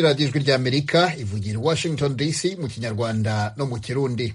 radiyo ijwi ry'amerika ivugira i washington dc mu kinyarwanda no mu kirundi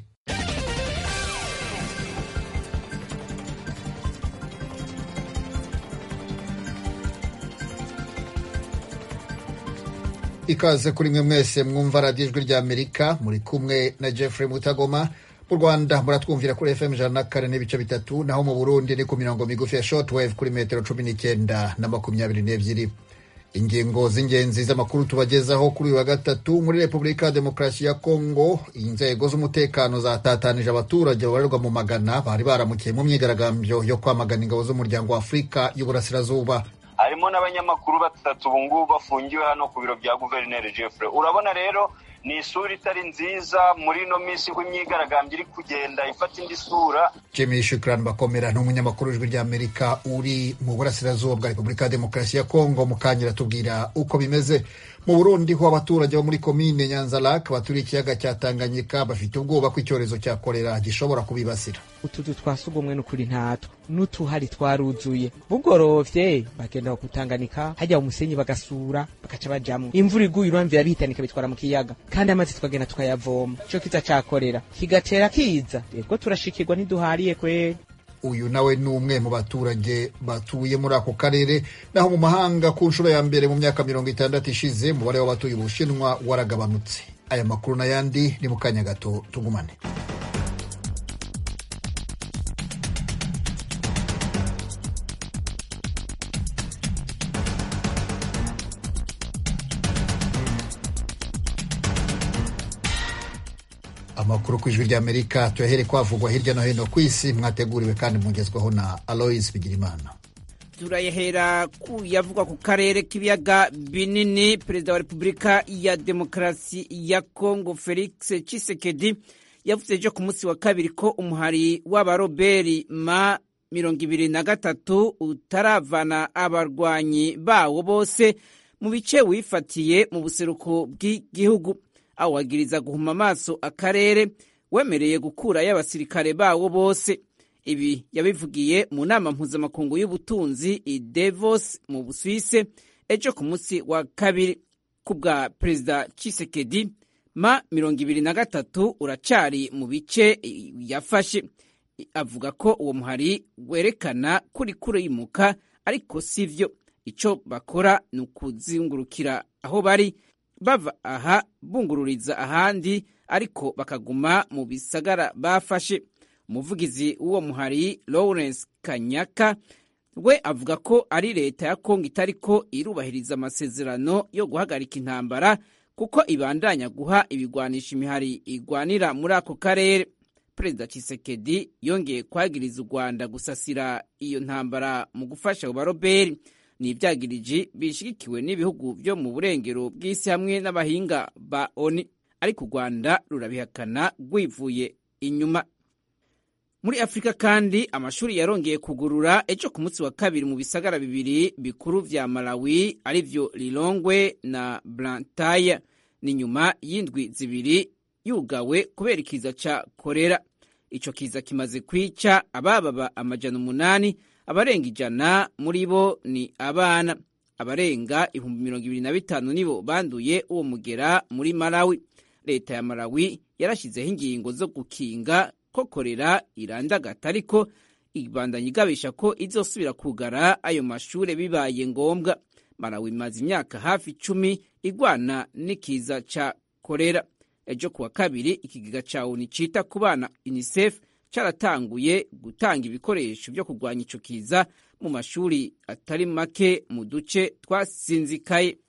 ikaze kuri mwe mwese mwumva radiyo ijwi ry'amerika muri kumwe na jeffrey mutagoma mu rwanda muratwumvira kuri fm ijana na kane n'ibice bitatu naho mu burundi ni ku mirongo migufi ya shortwave kuri metero cumi n'icyenda na makumyabiri n'ebyiri ingingo z'ingenzi z'amakuru tubagezaho kuri uyu wa gatatu muri repubulika ya demokarasi ya kongo inzego z'umutekano zatatanije abaturage babarirwa mu magana bari baramukiye mu myigaragambyo yo kwamagana ingabo z'umuryango wa afurika y'uburasirazuba harimo n'abanyamakuru batatu ubu ngubu bafungiwe hano ku biro bya guverineri Jeffrey urabona rero ni isura itari nziza muri ino minsi ko imyigaragambyo iri kugenda ifata indi sura jimmy shukran bakomera ni umunyamakuru w'ijwi ry'amerika uri mu burasirazuba bwa repubulika ya demokarasi ya kongo mukanya aratubwira uko bimeze mu burundi ho abaturage bo muri komine nyanzarake baturiye ikiyaga cya tanganyika bafite ubwoba ko icyorezo cya korera gishobora kubibasira utuzu twa sugumwe n'ukuri ntatwo n'utuhari twaruzuye bugorovye bagenda kutanganika hajya umusenyi bagasura bakaca bajamwo imvura iguye uramvira bihitanika bitwara mu kiyaga kandi amazi tukagenda tukayavoma ico kiza cakorera kigatera kiza rero turashikirwa ntiduhariye kweri uyu nawe ni umwe mu baturage batuye muri ako karere naho mu mahanga ku nshuro ya mbere mu myaka mirongo itandatu ishize umubare w'abatuye ubushinwa waragabanutse aya makuru n'ayandi ni mu kanya gato tugumane amakuru ku ijwi ry'amerika tuyahere kwavugwa hirya no hino ku isi mwateguriwe kandi mugezwaho na alois bigirimana turayahera ku yavugwa ku karere k'ibiyaga binini perezida wa repubulika ya demokarasi ya kongo felix tshisekedi yavuze ejo ku munsi wa kabiri ko umuhari w'abaroberi ma mirongo ibiri na gatatu utaravana abarwanyi bawo bose mu bice wifatiye mu buseruko bw'igihugu awagiriza guhuma amaso akarere wemereye gukurayo abasirikare bawo bose ibi yabivugiye mu nama mpuzamakungu y'ubutunzi i Davos mu Busuwise ejo ku munsi wa kabiri ku bwa perezida Tshisekedi ma mirongo ibiri na gatatu uracari mu bice yafashe avuga ko uwo muhari werekana kuri kurimuka ariko sivyo ico bakora ni ukuzingurukira aho bari bava aha bungururiza ahandi ariko bakaguma mu bisagara bafashe umuvugizi w'uwo muhari lawrence kanyaka we avuga ko ari leta ya kongo itariko irubahiriza amasezerano yo guhagarika intambara kuko ibandanya guha ibigwanisha imihari igwanira muri ako karere perezida Tshisekedi yongeye kwagiriza u rwanda gusasira iyo ntambara mu gufasha abo baroberi ni ibyagiriji bishyigikiwe n'ibihugu byo mu burengero bw'isi hamwe n'abahinga ba oni ariko u rwanda rurabihakana rwivuye inyuma muri afurika kandi amashuri yarongeye kugurura ejo ku munsi wa kabiri mu bisagara bibiri bikuru vya malawi arivyo lilongwe na blantaya ni nyuma y'indwi zibiri yugawe kubera ikiza ca korera ico kiza kimaze kwica abababa amajana umunani abarenga ijana muri bo ni abana abarenga ibihumbi mirongo ibiri na bitanu nibo banduye uwo mugera muri malawi leta ya malawi yarashyizeho ingingo zo gukinga ko korera irandagata ariko ibandanya igabisha ko izosubira kugara ayo mashure bibaye ngombwa malawi imaze imyaka hafi icumi igwana n'ikiza ca korera ejo kuwa kabiri ikigega ca oni cita ku bana unicef caratanguye gutanga ibikoresho byo kurwanya ico kiza mu mashuri atari make mu duce twasinzikaye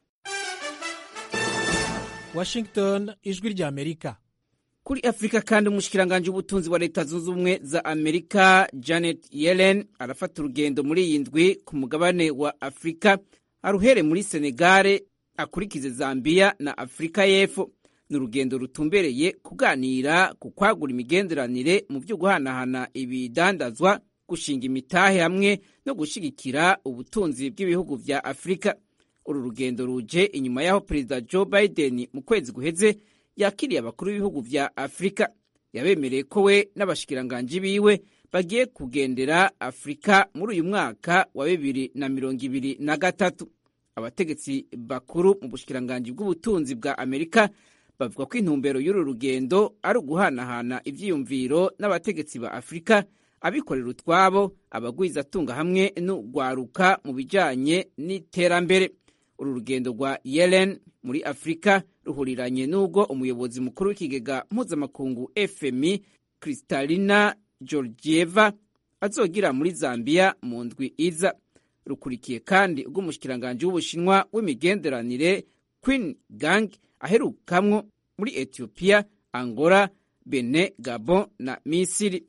washington ijwi rya amerika kuri afurika kandi umushikiranganji w'ubutunzi wa leta zunze ubumwe za amerika janet yellen arafata urugendo muri iyi ndwi ku mugabane wa afurika aruhere muri senegare akurikize zambiya na afurika y'epfo ni urugendo rutumbereye kuganira ku kwagura imigenderanire mu byo guhanahana ibidandazwa gushinga imitahe hamwe no gushyigikira ubutunzi bw'ibihugu vya afurika uru rugendo ruje inyuma y'aho perezida joe biden mu kwezi guheze yakiriye abakuru b'ibihugu vya afurika yabemereye ko we n'abashikiranganji biwe bagiye kugendera afurika muri uyu mwaka wa bibiri na mirongo ibiri na gatatu abategetsi bakuru mu bushikiranganji bw'ubutunzi bwa amerika bavuga ko intumbero y'uru rugendo ari uguhanahana ivyiyumviro n'abategetsi ba afurika abikorera utwabo abagwizatunga hamwe n'urwaruka mu bijanye n'iterambere uru rugendo rwa yellen muri afurika ruhuriranye n'ubwo umuyobozi mukuru w'ikigega mpuzamakungu fmi kristalina georgieva azogira muri zambia mu ndwi iza rukurikiye kandi ubw'umushikiranganji w'ubushinwa w'imigenderanire queen gang aherukamwo muri ethiopia angola bene gabon na misiri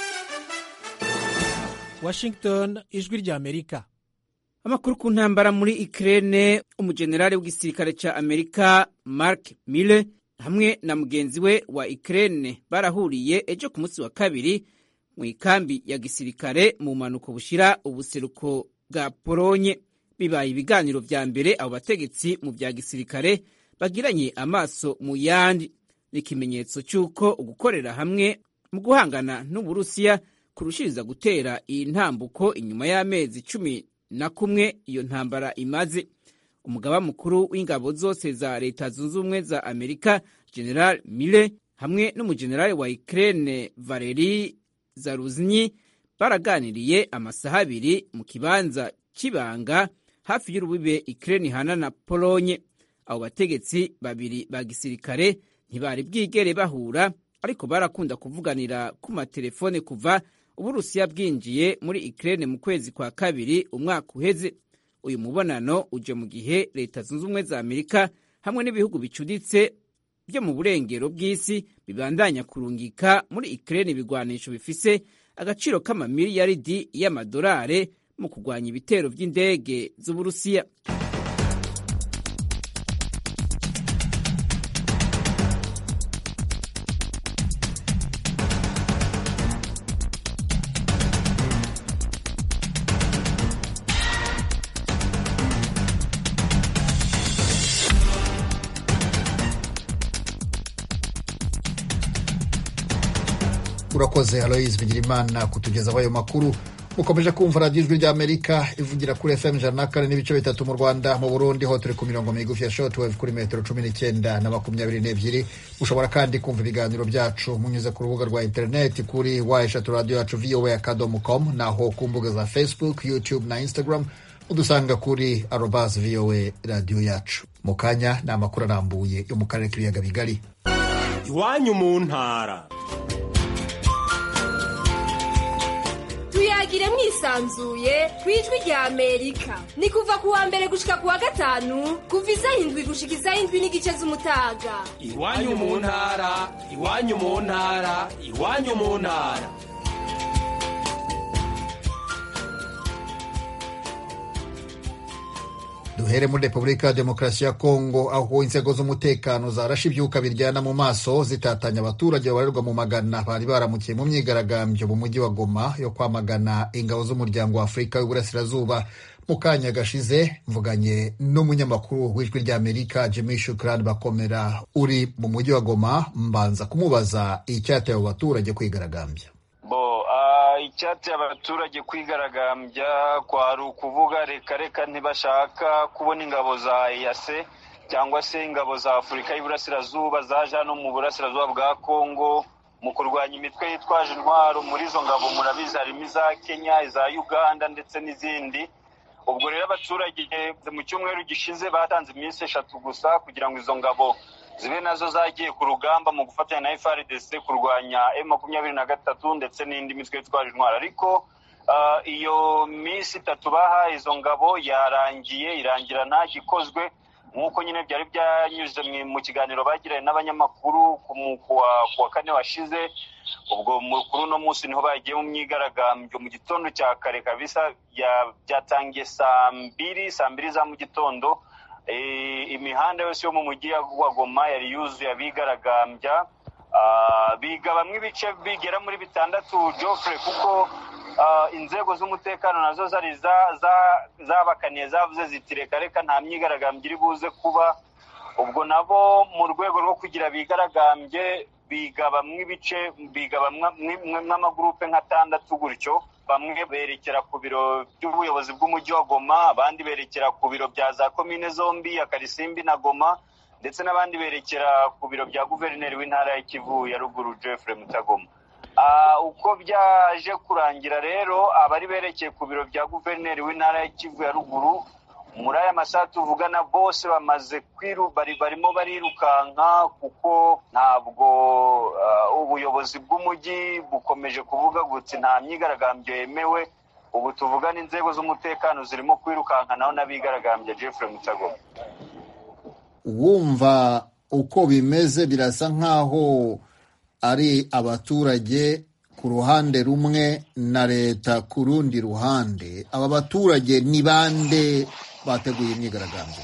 washington ijwi rya amerika amakuru ku ntambara muri Ukraine umujenerali w'igisirikare ca Amerika Mark Mille hamwe na mugenzi we wa Ukraine barahuriye ejo ku munsi wa kabiri mu ikambi ya gisirikare mu mpanuko bushira ubuseruko bwa Polonye bibaye ibiganiro vya mbere abo bategetsi mu vya gisirikare bagiranye amaso mu yandi ni ikimenyetso c'uko ugukorera hamwe mu guhangana n'Uburusiya kurushiriza gutera iyi ntambuko inyuma y'amezi cumi na kumwe iyo ntambara imaze umugaba mukuru w'ingabo zose za leta zunze ubumwe za amerika general mille hamwe n'umujenerali wa ukraine valeri zaruznyi baraganiriye amasaha abiri mu kibanza cy'ibanga hafi y'urubibe ukraine ihana na polonye abo bategetsi babiri ba gisirikare ntibari bwigere bahura ariko barakunda kuvuganira ku matelefone kuva uburusiya bwinjiye muri Ukraine mu kwezi kwa kabiri umwaka uheze uyu mubonano uje mu gihe leta zunze ubumwe za amerika hamwe n'ibihugu bicuditse byo mu burengero bw'isi bibandanya kurungika muri Ukraine ibigwanisho bifise agaciro k'amamiliyaridi y'amadolare mu kurwanya ibitero by'indege z'uburusiya urakoze aloise bigirimana kutugezaho ayo makuru mukomeje kumva radiyo ijwi ry'amerika ivugira kuri fm ijana na kane n'ibice bitatu mu rwanda mu burundi ho turi ku mirongo migufi ya shotwave kuri metero cumi n'icyenda na makumyabiri n'ebyiri mushobora kandi kumva ibiganiro byacu munyuze ku rubuga rwa interineti kuri wa eshatu radiyo yacu voa akadomo com naho ku mbuga za facebook youtube na instagram udusanga kuri arobas voa radiyo yacu mu kanya ni amakuru arambuye yo mu karere k'ibiyaga bigari iwanyu mu ntara tuyagire mwisanzuye ku ijwi rya amerika ni kuva ku wa mbere gushika ku wa gatanu kuva isaha indwi gushika isaha indwi n'igice z'umutaga iwanyu mu ntara iwanyu mu ntara iwanyu mu ntara duhere muri repubulika ya demokarasi ya kongo aho inzego z'umutekano zarashe ibyuka biryana mu maso zitatanya abaturage babarirwa mu magana bari baramukiye mu myigaragambyo mu mujyi wa goma yo kwamagana ingabo z'umuryango wa afurika y'uburasirazuba mu kanya gashize mvuganye n'umunyamakuru w'ijwi ry'amerika jimmy shukran bakomera uri mu mujyi wa goma mbanza kumubaza icyateye abo baturage kwigaragambya bo icyateye abaturage kwigaragambya kwari ukuvuga reka reka ntibashaka kubona ingabo za eyase cyangwa se ingabo za afurika y'iburasirazuba zaje hano mu burasirazuba bwa kongo mu kurwanya imitwe yitwaje intwaro muri izo ngabo murabizi harimo iza kenya iza uganda ndetse n'izindi ubwo rero abaturage mu cyumweru gishize batanze iminsi eshatu gusa kugira ngo izo ngabo zibe nazo zagiye ku rugamba mu gufatanya na FRDC kurwanya M makumyabiri na gatatu ndetse n'indi mitwe yitwaje intwaro ariko iyo minsi itatu bahaye izo ngabo yarangiye irangira nta gikozwe nk'uko nyine byari byanyuze mu kiganiro bagiranye n'abanyamakuru ku wa kane washize ubwo kuri uno munsi niho bagiye mu myigaragambyo mu gitondo cya kare kabisa byatangiye saa mbiri saa mbiri za mu gitondo imihanda yose yo mu mujyi wa goma yari yuzuye abigaragambya biga bamwe ibice bigera muri bitandatu jofre kuko inzego z'umutekano nazo zari zabakaniye zavuze ziti reka reka nta myigaragambyo iri buze kuba ubwo nabo mu rwego rwo kugira bigaragambye bigabamwo ibice bigabamwo nk'atandatu gutyo bamwe berekera ku biro by'ubuyobozi bw'umujyi wa goma abandi berekera ku biro bya za komine zombi ya karisimbi na goma ndetse n'abandi berekera ku biro bya guverineri w'intara ya kivu ya ruguru jeffrey mutagoma uko byaje kurangira rero abari berekeye ku biro bya guverineri w'intara ya kivu ya ruguru muri aya masaha tuvugana bose bamaze kwiru barimo barirukanka kuko ntabwo ubuyobozi bw'umujyi bukomeje kuvuga guti nta myigaragambyo yemewe ubu tuvugana inzego z'umutekano zirimo kwirukankanaho n'abigaragambya jeffrey mutagoma wumva uko bimeze birasa nk'aho ari abaturage ku ruhande rumwe na leta ku rundi ruhande aba baturage ni bande bateguye imyigaragambyo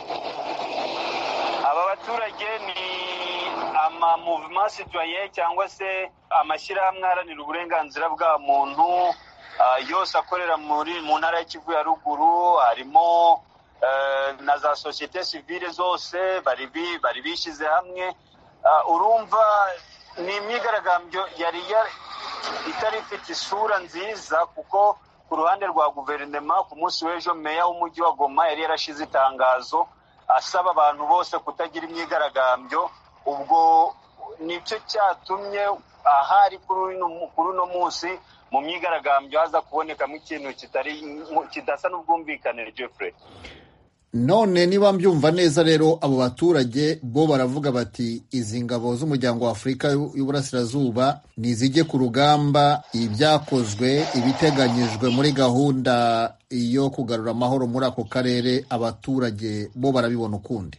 aba baturage ni amamuvuma citoyen cyangwa se amashyirahamwe aharanira uburenganzira bwa muntu yose akorera muri mu ntara ya kivu ya ruguru harimo na za sosiyete sivile zose bari bishyize hamwe urumva ni imyigaragambyo yari itari ifite isura nziza kuko ku ruhande rwa guverinoma ku munsi w'ejo meya w'umujyi wa goma yari yarashize itangazo asaba abantu bose kutagira imyigaragambyo ubwo nicyo cyatumye ahari kuri uno munsi mu myigaragambyo haza kubonekamo ikintu kidasa n'ubwumvikane jeffrey none niba mbyumva neza rero abo baturage bo baravuga bati izi ngabo z'umuryango wa afurika y'uburasirazuba nizijye ku rugamba ibyakozwe ibiteganyijwe muri gahunda yo kugarura amahoro muri ako karere abaturage bo barabibona ukundi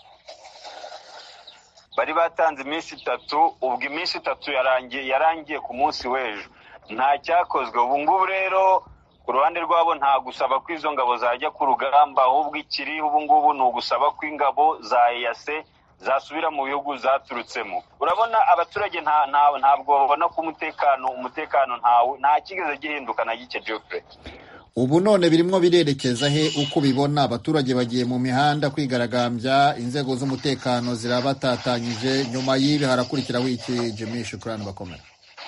bari batanze iminsi itatu ubwo iminsi itatu yarangiye yarangiye ku munsi w'ejo nta cyakozwe ubu ngubu rero ku ruhande rwabo nta gusaba ko izo ngabo zajya ku rugamba ahubwo ikiri ubu ngubu ni ugusaba ko ingabo za eyase zasubira mu bihugu zaturutsemo urabona abaturage ntabwo babona ko umutekano umutekano nta kigeze gihinduka na gike jeffrey ubu none birimo birerekeza he uko ubibona abaturage bagiye mu mihanda kwigaragambya inzego z'umutekano zirabatatanyije nyuma y'ibi harakurikiraho iki jimmy shukurani bakomera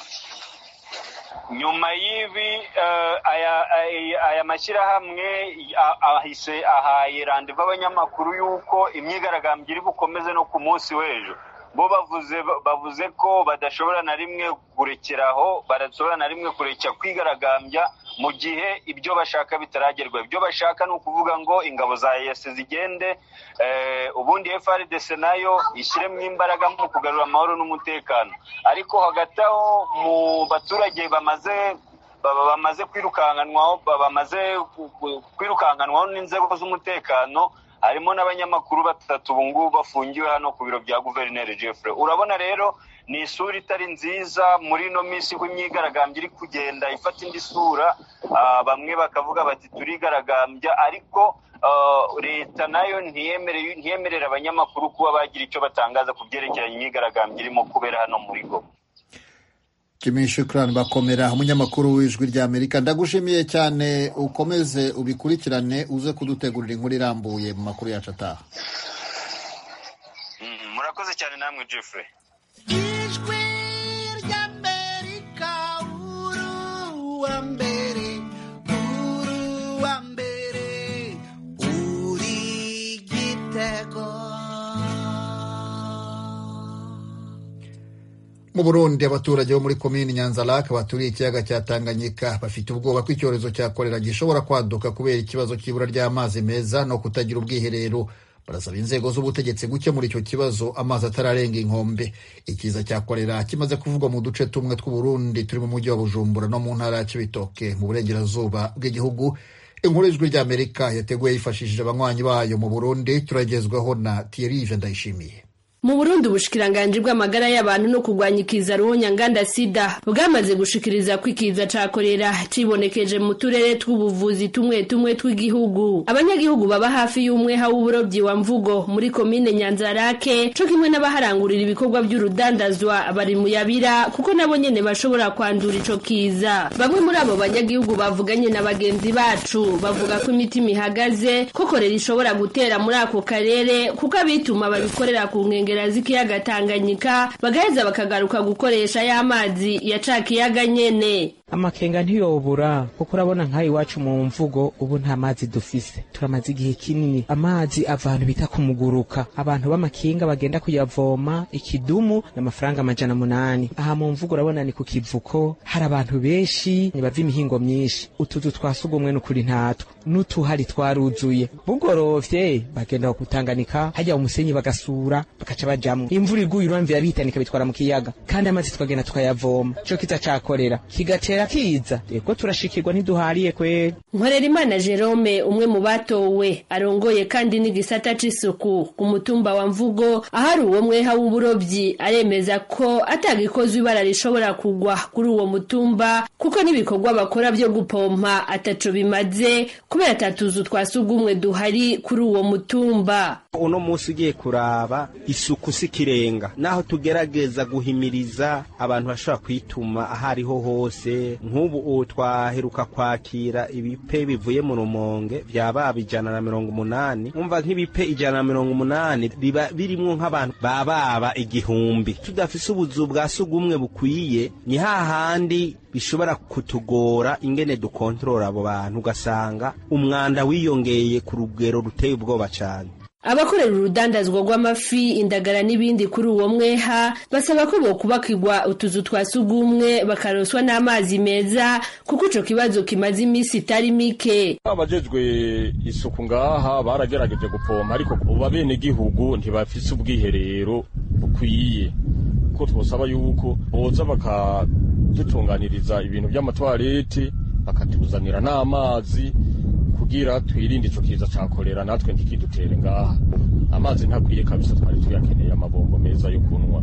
nyuma y'ibi aya mashyirahamwe ahise ahaye randevu abanyamakuru y'uko imyigaragambyo iri bukomeze no ku munsi w'ejo bo bavuze bavuze ko badashobora na rimwe kurekeraho badashobora na rimwe kurekera kwigaragambya mu gihe ibyo bashaka bitaragerwa ibyo bashaka ni ukuvuga ngo ingabo za EAC zigende ubundi FRDC nayo ishyiremo imbaraga mu kugarura amahoro n'umutekano ariko hagati aho mu baturage bamaze bamaze kwirukankanwaho bamaze kwirukankanwaho n'inzego z'umutekano harimo n'abanyamakuru batatu ubu ngubu bafungiwe hano ku biro bya guverineri Jeffrey urabona rero ni isura itari nziza muri ino minsi ko imyigaragambyo iri kugenda ifata indi sura bamwe bakavuga bati turigaragambya ariko leta nayo ntiyemerera abanyamakuru kuba bagira icyo batangaza ku byerekeranye imyigaragambyo irimo kubera hano muri goma Jimmy Shukran bakomera umunyamakuru w'ijwi ry'Amerika ndagushimiye cyane ukomeze ubikurikirane uze kudutegurira inkuru irambuye mu makuru yacu ataha murakoze cyane namwe Jeffrey ijwi ry'Amerika uruwa mbere uruwa mbere uri gitego mu burundi abaturage bo muri komini nyanzarake baturiye ikiyaga cya tanganyika bafite ubwoba ko icyorezo cya korera gishobora kwaduka kubera ikibazo cy'ibura ry'amazi meza no kutagira ubwiherero barasaba inzego z'ubutegetsi gukemura icyo kibazo amazi atararenga inkombe ikiza cya korera kimaze kuvugwa mu duce tumwe tw'uburundi turi mu mujyi wa bujumbura no mu ntara ya cibitoke mu burengerazuba bw'igihugu inkuru y'ijwi ry'amerika yateguye yifashishije abanywanyi bayo mu burundi turagezwaho na tiyerive ndayishimiye mu burundi ubushikiranganji bw'amagara y'abantu no kurwanya ikiza ruhonyanganda sida bwamaze gushikiriza ko ikiza ca korera cibonekeje mu turere tw'ubuvuzi tumwe tumwe tw'igihugu abanyagihugu baba hafi y'umweha w'uburobyi wa mvugo muri komine nyanzarake co kimwe n'abaharangurira ibikorwa by'urudandazwa bari mu yabira kuko nabo nyene bashobora kwandura ico kiza bamwe muri abo banyagihugu bavuganye na bagenzi bacu bavuga ko imitima ihagaze ko korera ishobora gutera muri ako karere kuko abituma babikorera ku nkengero nkengera z'ikiyaga tanganyika bagaheza bakagaruka gukoresha ya mazi ya ca kiyaga nyene amakenga ntiyobura kuko urabona nk'aha iwacu mu mvugo ubu nta mazi dufise turamaze igihe kinini amazi ava ahantu bita kumuguruka abantu b'amakinga bagenda kuyavoma ikidumu n'amafaranga amajana munani aha mu mvugo urabona ni ku kivuko hari abantu benshi bava imihingo myinshi utuzu twa sugumwe n'ukuri ntatwo n'utuhari twaruzuye bugorovye bagenda kutanganika hajya umusenyi bagasura bakaca bajamwo imvura iguye uramvira bihitanika bitwara mu kiyaga kandi amazi tukagenda tukayavoma ico kiza cakorera kigatera kiza ego turashikirwa ntiduhariye kweri Nkorerimana Jerome umwe mu batowe arongoye kandi n'igisata c'isuku ku mutumba wa Mvugo ahari uwo mweha w'uburovyi aremeza ko atagikozwe ibara rishobora kugwa kuri uwo mutumba kuko n'ibikorwa bakora vyo gupompa ataco bimaze kubera atatuzu twa sugumwe duhari kuri uwo mutumba uno munsi ugiye kuraba isuku si kirenga naho tugerageza guhimiriza abantu bashobora kwituma aho ariho hose nk'ubu ubu twaheruka kwakira ibipe bivuye mu rumonge byaba ijana na mirongo umunani umva nk'ibipe ijana na mirongo umunani biba birimwo nk'abantu bababa igihumbi tudafise ubuzu bwa sugumwe bukwiye ni hahandi bishobora kutugora ingene dukontorora abo bantu ugasanga umwanda wiyongeye ku rugero ruteye ubwoba cyane abakorera urudandazwa rw'amafi indagara n'ibindi kuri uwo mweha basaba ko bokubakirwa utuzu twa sugumwe bakaroswa n'amazi meza kuko ico kibazo kimaze iminsi itari mike abajejwe isuku ngaha baragerageje gupompa ariko ubu abenegihugu ntibafise ubwiherero bukwiye ko twosaba yuko boza bakadutunganiriza ibintu by'amatwarete bakatuzanira n'amazi kugira twirinde ico kiza ca kolera natwe ntikidutere ngaha amazi ntakwiye kabisa twari tuyakeneye amabombo meza yo kunwa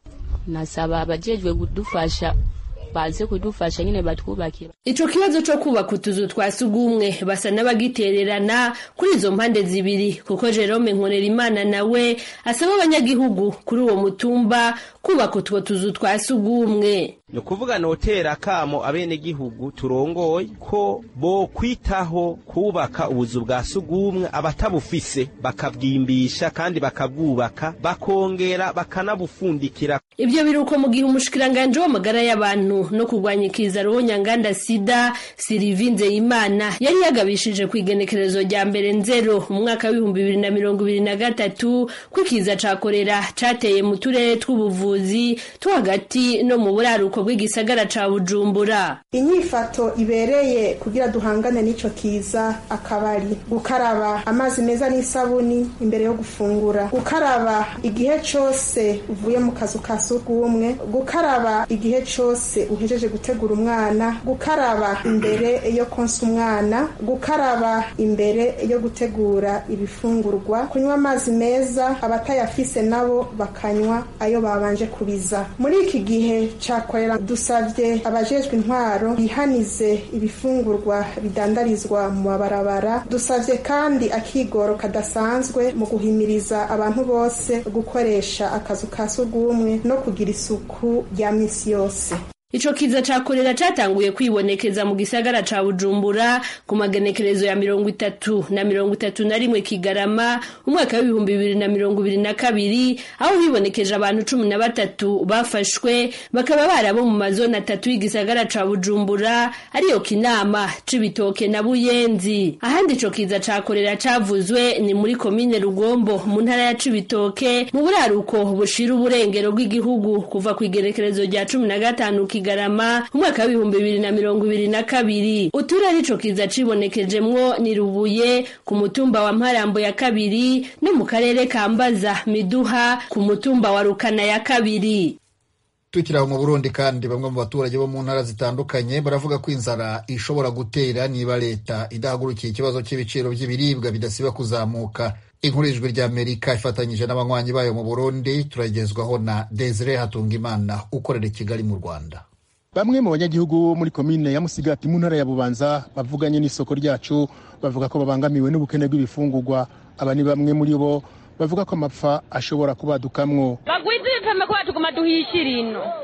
nasaba abajejwe kudufasha baze kudufasha nyine batwubakira ico kibazo co kubaka utuzu twa sugumwe basa n'abagitererana kuri izo mpande zibiri kuko Jerome Nkorerimana nawe asaba abanyagihugu kuri uwo mutumba kubaka utwo tuzu twa sugumwe ni ukuvuga notera akamo abenegihugu turongoye ko bo kwitaho kubaka ubuzu bwa sugumwe abatabufise bakabwimbisha kandi bakabwubaka bakongera bakanabufundikira Ibyo biruko mu gihe umushikiranganje w'amagara y'abantu no kurwanya ikiza nganda sida Sylvie Nzeyimana yari yagabishije ku igenekerezo rya mbere nzero mu mwaka w'ibihumbi bibiri na mirongo ibiri na gatatu ko ikiza ca korera cateye mu turere tw'ubuvuzi two hagati no mu buraruko bw'igisagara ca Bujumbura. inyifato ibereye kugira duhangane n'ico kiza akabari gukaraba amazi meza n'isabuni imbere yo gufungura gukaraba igihe cose uvuye mu kazu ka sugumwe gukaraba igihe cose uhejeje gutegura umwana gukaraba imbere yo konsa umwana gukaraba imbere yo gutegura ibifungurwa kunywa amazi meza abatayafise nabo bakanywa ayo babanje kubiza muri iki gihe cakorera dusavye abajejwe intwaro bihanize ibifungurwa bidandarizwa mu mabarabara dusavye kandi akigoro kadasanzwe mu guhimiriza abantu bose gukoresha akazu ka sugumwe no kugira isuku rya misi yose Ico kiza ca korera catanguye kwibonekeza mu gisagara ca Bujumbura ku magenekerezo ya mirongo itatu na mirongo itatu na rimwe Kigarama umwaka w'ibihumbi bibiri na mirongo ibiri na kabiri aho hibonekeje abantu cumi na batatu bafashwe bakaba barabo mu mazoni atatu y'igisagara ca Bujumbura ariyo Kinama Cibitoke na Buyenzi ahandi ico kiza ca korera cavuzwe ni muri komine Rugombo mu ntara ya Cibitoke mu buraruko bushira uburengero bw'igihugu kuva ku igenekerezo rya cumi na gatanu Kigarama umwaka w'ibihumbi bibiri na mirongo ibiri na kabiri uturere ico kiza cibonekejemwo ni Rubuye ku mutumba wa Mparambo ya kabiri no mu karere ka Mbaza Miduha ku mutumba wa Rukana ya kabiri tukiri aho mu burundi kandi bamwe mu baturage bo mu ntara zitandukanye baravuga ko inzara ishobora gutera niba leta idahagurukiye ikibazo cy'ibiciro by'ibiribwa bidasiba kuzamuka inkuru y'ijwi ry'amerika ifatanyije n'abanywanyi bayo mu burundi turagezwaho na desire hatungimana ukorera i kigali mu rwanda bamwe mu banyagihugu bo muri komine ya musigati mu ntara ya bubanza bavuganye n'isoko ryacu bavuga ko babangamiwe n'ubukene bw'ibifungurwa aba ni bamwe muri bo bavuga ko amapfa ashobora kubadukamwo bagwiza ibipeme kubera tuguma duhishira ino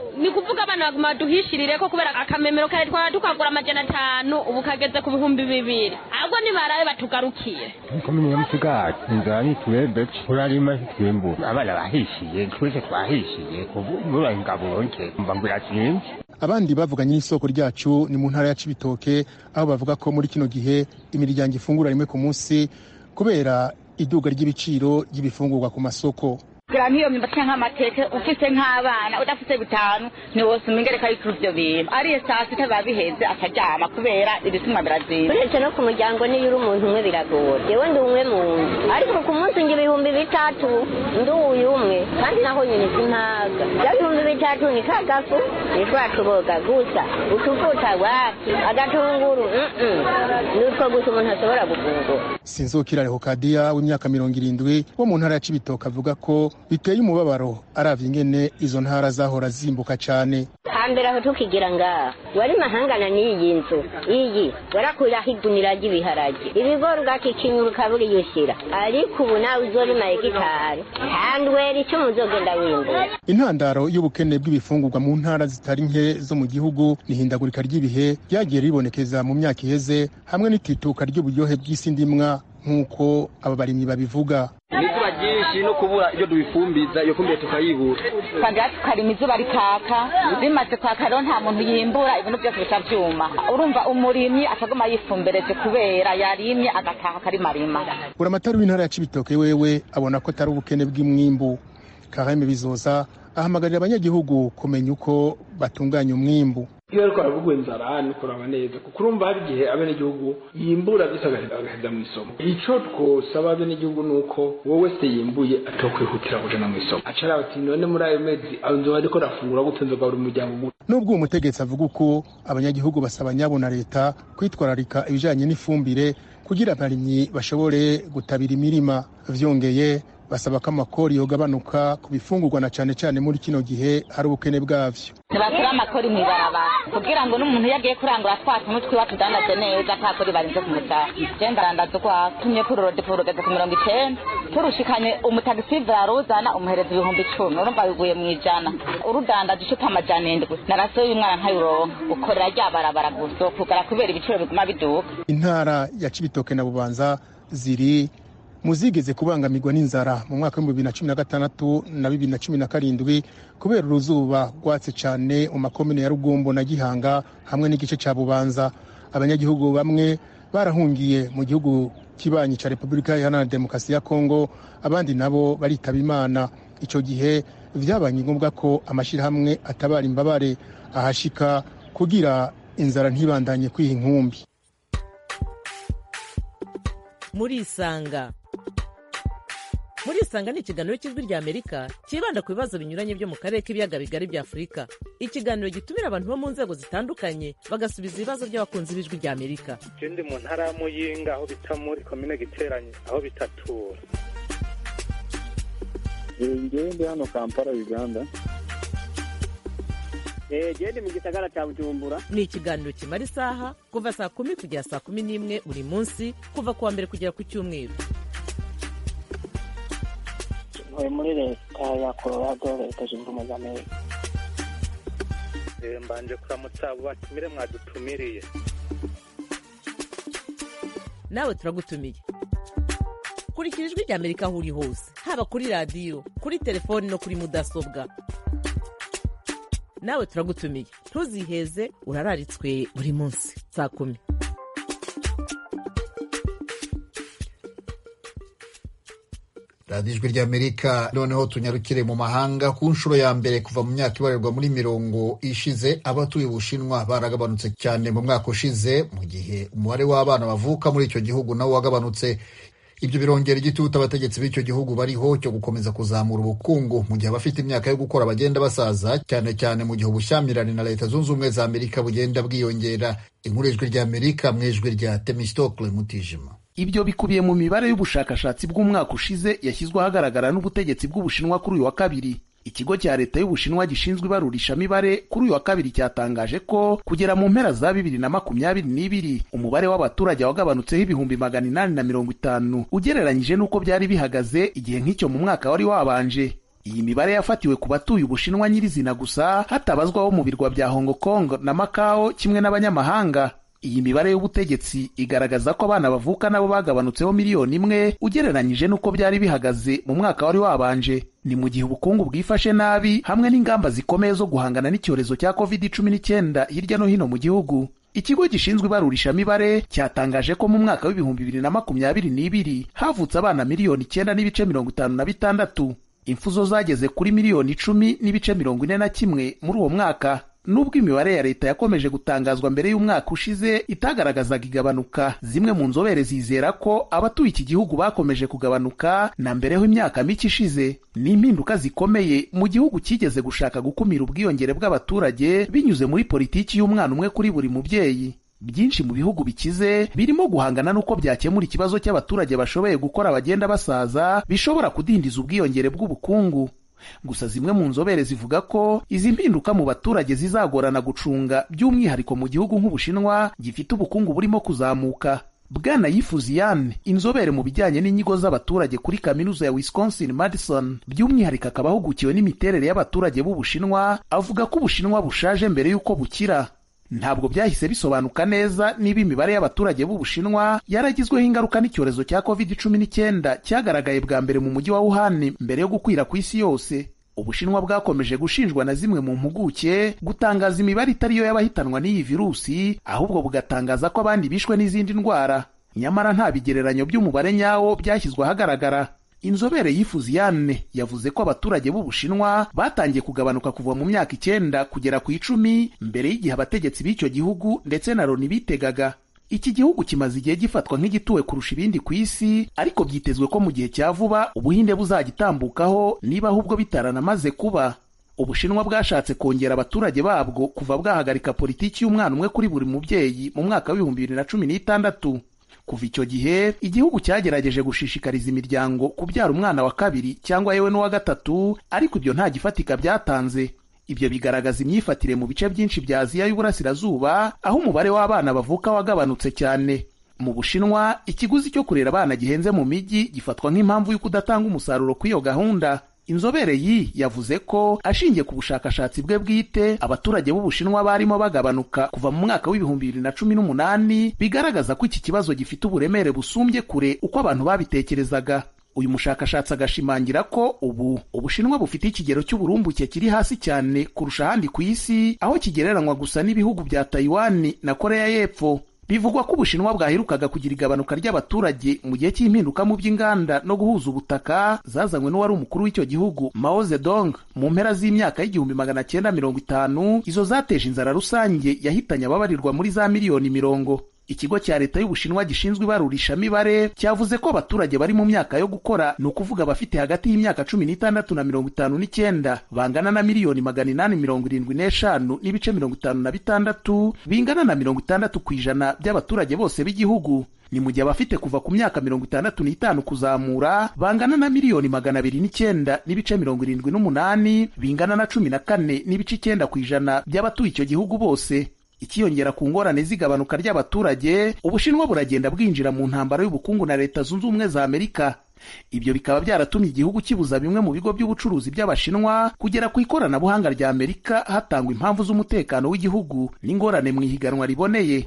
ni kuvuga abana baguma baduhishirire ko kubera akamemero kare twara tukagura amajana atanu ubu kageze ku bihumbi bibiri ahubwo nibarabe batugarukire komine ya musigati inzara nitwebwe turarima ntitwimbura abana bahishiye twese twahishiye ubu muraye ingabo nke mva ngo iratsinze abandi bavuganye n'isoko ryacu ni mu ntara ya cibitoke aho bavuga ko muri kino gihe imiryango ifungura rimwe ku munsi kubera iduga ry'ibiciro ry'ibifungurwa ku masoko kugira nk'iyo myumbati cyangwa amateke ufite nk'abana udafite bitanu ntiwose umengereka y'ikuru ibyo bintu ariye saa sita biba biheze akaryama kubera ibisumwa birazinze uretse no ku muryango niyo uri umuntu umwe biragora yewe ndi umwe mu nzu ariko ku munsi ngira ibihumbi bitatu ndi uyu umwe kandi naho nyine simpaga bya bihumbi bitatu ni kagafu ni twa tuboga gusa utuvuta waki agatunguru ni utwo gusa umuntu ashobora gufungura sinzokira rehokadiya w'imyaka mirongo irindwi wo mu ntara ya cibitoke avuga ko biteye umubabaro aravye ingene izo ntara zahora zimbuka cane hambere aho tukigira ngaha wari mahangana n'iyi nzu iyi warakuraho igunira ry'ibiharage ibigori ugakikinyura ukabura iyo ushyira ariko ubu nawe uzorima hegitari handwera icyo muzogenda wimbura intandaro y'ubukene bw'ibifungurwa mu ntara zitari nke zo mu gihugu ni ihindagurika ry'ibihe ryagiye ribonekeza mu myaka iheze hamwe n'itituka ry'uburyohe bw'isi ndimwa nk'uko aba barimyi babivuga izuba ryinshi no kubura iyo dubifumbiza iyo fumbire tukayibura twagera tukarima izuba rikaka bimaze kwaka rero nta muntu yimbura ibintu byose bica byuma urumva umurimyi ataguma yifumbereje kubera yarimye agataha akarimarima buramatari w'intara ya cibitoke wewe abona ko atari ubukene bw'imwimbu kareme bizoza ahamagarira abanyagihugu kumenya uko batunganya umwimbu iyo ariko aravuga inzara ni kuraba neza kuko urumva hari igihe abenegihugu yimbura byose agaheza mu isoko icyo twosaba abenegihugu ni uko wowe se yimbuye atokwihutira kujana mu isoko acara ati none muri ayo mezi nzoba ariko rafungura gute nzogaburira umuryango gute nubwo uwo mutegetsi avuga uko abanyagihugu basaba nyabo na leta kwitwararika ibijanye n'ifumbire kugira abarimyi bashobore gutabira imirima vyongeye basaba ko amakori yogabanuka ku bifungurwa na cane cane muri kino gihe hari ubukene bwavyo ntibashyira amakori mu ibarabara kugira ngo n'umuntu iyo agiye kurangura twa tuntu twiwe tudandaze neza nta kori barinze kumutaha genda arandaza ukwawe tumye kuri rodipo rugeze ku mirongo icenda turushikanye umutagisive yaruzana umuhereza ibihumbi icumi urumva biguye mu ijana urudandaza icupa amajana indwi na rasiyo y'umwana ntayuronka ukorera rya barabara gusa kugara kubera ibiciro biguma biduka intara ya cibitoke na bubanza ziri muzigeze kubangamirwa n'inzara mu mwaka w'ibihumbi bibiri na cumi na gatandatu na bibiri na cumi na karindwi kubera uruzuba rwatse cyane mu makomine ya rugombo na gihanga hamwe n'igice cya bubanza abanyagihugu bamwe barahungiye mu gihugu kibanyi cya repubulika iharanira demokarasi ya kongo abandi nabo baritaba imana icyo gihe byabaye ngombwa ko amashyirahamwe atabara imbabare ahashika kugira inzara ntibandanye kwiha inkumbi murisanga murisanga ni ikiganiro cy'ijwi ry'amerika cyibanda ku bibazo binyuranye byo mu karere k'ibiyaga bigari bya afurika ikiganiro gitumira abantu bo mu nzego zitandukanye bagasubiza ibibazo by'abakunzi b'ijwi ry'amerika ndi mu ntara ya muyinga aho bita muri komine giteranye aho bitatura ngewe ndi hano kampala uganda genda mu gisagara cya bujumbura ni ikiganiro kimara isaha kuva saa kumi kugera saa kumi n'imwe buri munsi kuva ku wa mbere kugera ku cyumweru ntuye muri leta ya colorado leta zunze ubumwe za amerika mbanje kuramutsa abo batumire mwadutumiriye nawe turagutumiye kurikira ijwi ry'amerika aho uri hose haba kuri radiyo kuri telefoni no kuri mudasobwa nawe turagutumiye ntuziheze urararitswe buri munsi saa kumi radiyo ijwi ry'amerika noneho tunyarukire mu mahanga ku nshuro ya mbere kuva mu myaka ibarirwa muri mirongo ishize abatuye ubushinwa baragabanutse cyane mu mwaka ushize mu gihe umubare w'abana bavuka muri icyo gihugu nawo wagabanutse ibyo birongera igitutu abategetsi b'icyo gihugu bariho cyo gukomeza kuzamura ubukungu mu gihe abafite imyaka yo gukora bagenda basaza cyane cyane mu gihe ubushyamirane na leta zunze ubumwe za amerika bugenda bwiyongera inkuru ijwi ry'amerika mu ijwi rya temistokle mutijima ibyo bikubiye mu mibare y'ubushakashatsi bw'umwaka ushize yashyizwe ahagaragara n'ubutegetsi bw'ubushinwa kuri uyu wa kabiri ikigo cya leta y'ubushinwa gishinzwe ibarurishamibare kuri uyu wa kabiri cyatangaje ko kugera mu mpera za bibiri na makumyabiri n'ibiri umubare w'abaturage wagabanutseho ibihumbi magana inani na mirongo itanu ugereranyije n'uko byari bihagaze igihe nk'icyo mu mwaka wari wabanje iyi mibare yafatiwe ku batuye ubushinwa nyirizina gusa hatabazwa abo mu birwa bya hong kong na macao kimwe n'abanyamahanga iyi mibare y'ubutegetsi igaragaza ko abana bavuka nabo bagabanutseho miliyoni imwe ugereranyije n'uko byari bihagaze mu mwaka wari wabanje ni mu gihe ubukungu bwifashe nabi hamwe n'ingamba zikomeye zo guhangana n'icyorezo cya covid cumi n'icyenda hirya no hino mu gihugu ikigo gishinzwe ibarurishamibare cyatangaje ko mu mwaka w'ibihumbi bibiri na makumyabiri n'ibiri havutse abana miliyoni icyenda n'ibice mirongo itanu na bitandatu impfu zo zageze kuri miliyoni icumi n'ibice mirongo ine na kimwe muri uwo mwaka nubwo imibare ya leta yakomeje gutangazwa mbere y'umwaka ushize itagaragazaga igabanuka zimwe mu nzobere zizera ko abatuye iki gihugu bakomeje kugabanuka na mbereho imyaka mike ishize ni impinduka zikomeye mu gihugu cyigeze gushaka gukumira ubwiyongere bw'abaturage binyuze muri politiki y'umwana umwe kuri buri mubyeyi byinshi mu bihugu bikize birimo guhangana n'uko byakemura ikibazo cy'abaturage bashoboye gukora bagenda basaza bishobora kudindiza ubwiyongere bw'ubukungu gusa zimwe mu nzobere zivuga ko izi mpinduka mu baturage zizagorana gucunga by'umwihariko mu gihugu nk'ubushinwa gifite ubukungu burimo kuzamuka bwana yifuziyane inzobere mu bijyanye n'inyigo z'abaturage kuri kaminuza ya wisconsin madison by'umwihariko akaba ahugukiwe n'imiterere y'abaturage b'ubushinwa avuga ko ubushinwa bushaje mbere y'uko bukira ntabwo byahise bisobanuka neza niba imibare y'abaturage b'ubushinwa yaragizweho ingaruka n'icyorezo cya covid cumi n'icyenda cyagaragaye bwa mbere mu mujyi wa wuhan mbere yo gukwira ku isi yose ubushinwa bwakomeje gushinjwa na zimwe mu mpuguke gutangaza imibare itari yo y'abahitanwa n'iyi virusi ahubwo bugatangaza ko abandi bishwe n'izindi ndwara nyamara nta bigereranyo by'umubare nyawo byashyizwe ahagaragara inzobere yifuziyane yavuze ko abaturage b'ubushinwa batangiye kugabanuka kuva mu myaka icyenda kugera ku icumi mbere y'igihe abategetsi b'icyo gihugu ndetse na loni bitegaga iki gihugu kimaze igihe gifatwa nk'igituwe kurusha ibindi ku isi ariko byitezwe ko mu gihe cya vuba ubuhinde buzagitambukaho niba ahubwo bitaranamaze kuba ubushinwa bwashatse kongera abaturage babwo kuva bwahagarika politiki y'umwana umwe kuri buri mubyeyi mu mwaka w'ibihumbi bibiri na cumi n'itandatu kuva icyo gihe igihugu cyagerageje gushishikariza imiryango kubyara umwana wa kabiri cyangwa yewe n'uwa gatatu ariko ibyo nta gifatika byatanze ibyo bigaragaza imyifatire mu bice byinshi bya aziya y'uburasirazuba aho umubare w'abana bavuka wagabanutse cyane mu bushinwa ikiguzi cyo kurera abana gihenze mu mijyi gifatwa nk'impamvu y'uko udatanga umusaruro kw'iyo gahunda inzobere yi yavuze ko ashingiye ku bushakashatsi bwe bwite abaturage b'ubushinwa barimo bagabanuka kuva mu mwaka w'ibihumbi bibiri na cumi n'umunani bigaragaza ko iki kibazo gifite uburemere busumbye kure uko abantu babitekerezaga uyu mushakashatsi agashimangira ko ubu ubushinwa bufite ikigero cy'uburumbuke kiri hasi cyane kurusha ahandi ku isi aho kigereranywa gusa n'ibihugu bya tayiwani na koreya y'epfo bivugwa ko ubushinwa bwaherukaga kugira igabanuka ry'abaturage mu gihe cy'impinduka mu by'inganda no guhuza ubutaka zazanywe n'uwari umukuru w'icyo gihugu mao zedong mu mpera z'imyaka y'igihumbi magana cyenda mirongo itanu izo zateje inzara rusange yahitanye ababarirwa muri za miliyoni mirongo ikigo cya leta y'ubushinwa gishinzwe ibarurishamibare cyavuze ko abaturage bari mu myaka yo gukora ni ukuvuga abafite hagati y'imyaka cumi n'itandatu na mirongo itanu n'icyenda bangana na miliyoni magana inani mirongo irindwi n'eshanu n'ibice mirongo itanu na bitandatu bingana na mirongo itandatu ku ijana by'abaturage bose b'igihugu ni mu gihe abafite kuva ku myaka mirongo itandatu n'itanu kuzamura bangana na miliyoni magana abiri n'icyenda n'ibice mirongo irindwi n'umunani bingana na cumi na kane n'ibice icyenda ku ijana by'abatuye icyo gihugu bose ikiyongera ku ngorane z'igabanuka ry'abaturage ubushinwa buragenda bwinjira mu ntambara y'ubukungu na leta zunze ubumwe za amerika ibyo bikaba byaratumye igihugu kibuza bimwe mu bigo by'ubucuruzi by'abashinwa kugera ku ikoranabuhanga rya amerika hatangwa impamvu z'umutekano w'igihugu n'ingorane mu ihiganwa riboneye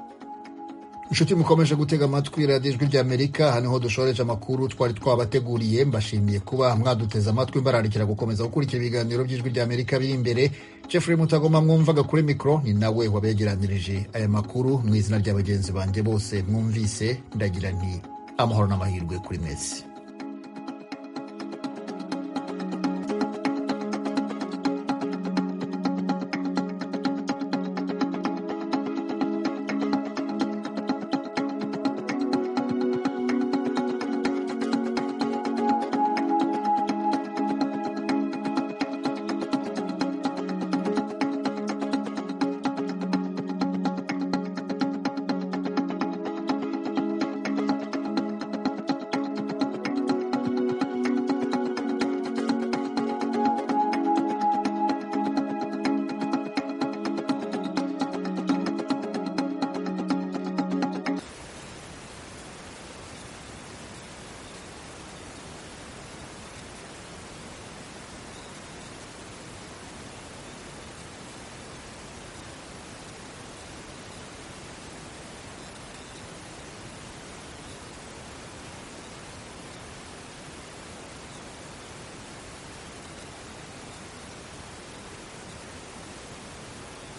inshuti mukomeje gutega amatwi radiyo ijwi ry'amerika aha niho dushoreje amakuru twari twabateguriye mbashimiye kuba mwaduteze amatwi mbararikira gukomeza gukurikira ibiganiro by'ijwi ry'amerika biri imbere jeffrey mutagoma mwumvaga kuri mikoro ni nawe wabegeranirije aya makuru mu izina rya bagenzi banjye bose mwumvise ndagira nti amahoro n'amahirwe kuri mesi